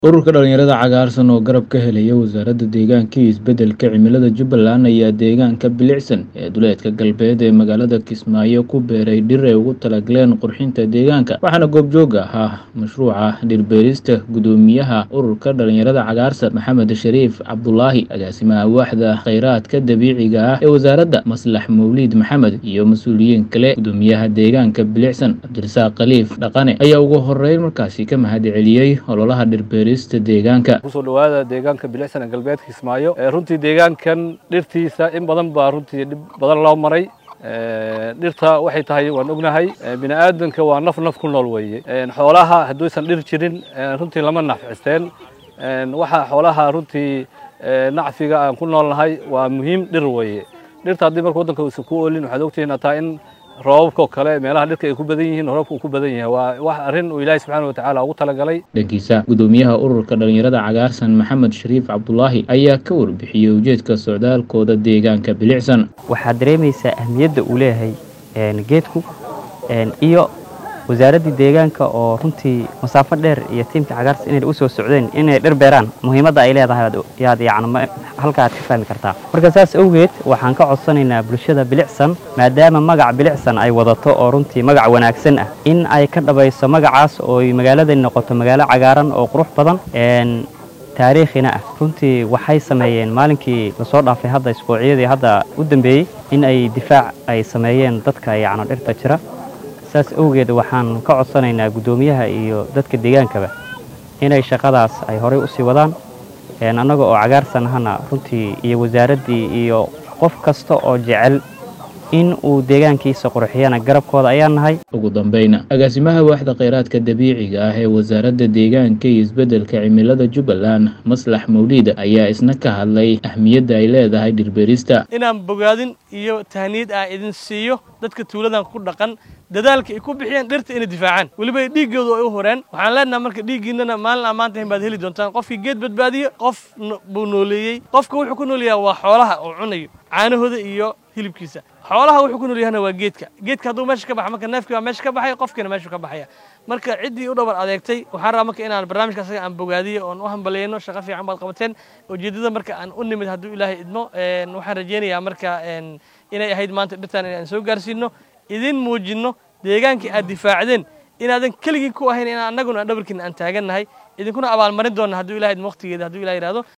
Ururka dhalinyarada cagaarsan oo garab ka helaya Wasaaradda Deegaanka iyo Isbeddelka Cimilada Jubbaland ayaa deegaanka bilicsan ee duleedka galbeed ee magaalada Kismaayo ku beeray dhir ay ugu talagaleen qurxinta deegaanka waxaana goobjoog ahaa mashruuca dhir beerista guddoomiyaha ururka dhalinyarada cagaarsan Maxamed Shariif Cabdulaahi agaasimaha waaxda kheyraadka dabiiciga ah ee wasaaradda Maslax Mawlid Maxamed iyo mas'uuliyiin kale guddoomiyaha deegaanka bilicsan Cabdirasaaq Khaliif Dhaqane ayaa ugu horeyn markaasi ka mahadceliyey ololaha dhir beerista deegaanka kusoo dhawaada deegaanka bilicsan ee galbeedka Kismaayo ee runtii deegaankan dhirtiisa in badan baa runtii dhib badan loo maray Ee, dhirta waxay tahay waan ognahay ee, bini aadanka waa naf naf ku nool weeye Ee, xoolaha hadduusan dhir jirin ee, runtii lama nafcisteen Ee, waxa xoolaha runtii ee, nacfiga aan ku noolnahay waa muhiim dhir weeye dhirta haddii marka waddanka uusan ku oolin waxaad ogtihiin hataa in roobabka oo kale meelaha dhirka ay ku badan yihiin roobka uu ku badan yahay waa wax arrin uu ilaahay subxaana wa tacaala ugu talagalay dhankiisa guddoomiyaha ururka dhalinyarada cagaarsan maxamed shariif cabdulaahi ayaa ka warbixiyey ujeedka socdaalkooda deegaanka bilicsan waxaad dareemaysaa ahmiyadda uu leeyahay een, geedku een, iyo wasaaraddii deegaanka oo runtii masaafo dheer iyo tiimka cagaarsa inay u soo socdeen inay dhir beeraan muhiimadda ay leedahay aad- yaad yacni ma- halka aad ka fahmi kartaa marka saas awgeed waxaan ka codsanaynaa bulshada bilicsan maadaama magac bilicsan ay wadato oo runtii magac wanaagsan ah in ay ka dhabayso magacaas oo ay magaaladani noqoto magaalo cagaaran oo qurux badan een, taariikhina ah runtii waxay sameeyeen maalinkii lasoo dhaafay hadda isbuucyadii hadda u dambeeyey in ay difaac ay sameeyeen dadka yacni dhirta jira saas awgeed waxaan ka codsanaynaa guddoomiyaha iyo dadka deegaankaba inay shaqadaas ay horey usii wadaan een, annaga oo cagaarsan ahana runtii iyo wasaaraddii iyo qof kasta oo jecel in uu deegaankiisa qurxiyana garabkooda ayaan nahay ugu dambeyna agaasimaha waaxda kheyraadka dabiiciga ah ee wasaaradda deegaanka iyo isbeddelka cimilada jubbaland maslax mawlid ayaa isna ka hadlay ahmiyadda ay leedahay dhirbeerista inaan bogaadin iyo tahniid aan idin siiyo dadka tuuladan ku dhaqan dadaalka ay ku bixiyeen dhirta inay difaacaan weliba ay dhiiggoodu ay u horeen waxaan leenahay marka dhiiggiinana maalin ammaanta hin baad heli doontaan qofkii geed badbaadiyo qof no- buu nooleeyey qofka wuxuu ku nool yahay waa xoolaha oo cunayo caanahooda iyo hilibkiisa xoolaha wuxuu ku nool yahana waa geedka geedka hadduu meesha ka baxa marka neefkii baa meesha ka baxaya qofkiina meeshuu ka baxaya marka ciddii u dhabar adeegtay waxaan rabaa marka inaan barnaamijka asaga aan bogaadiyo oon u hambaleyno shaqo fiican baad qabateen ujeeddada marka aan u nimid hadduu ilaahay idmo een, waxaan rajeynayaa marka een, inay ahayd maanta dhirtaan inaan soo gaarsiino idin muujinno deegaankii aad difaacdeen inaadan keligii ku ahayn inaan annaguna aan dhabarkiina aan taagannahay idinkuna abaalmarin doonna hadduu ilahay idmo waqtigeeda hadduu ilahay yidhahdo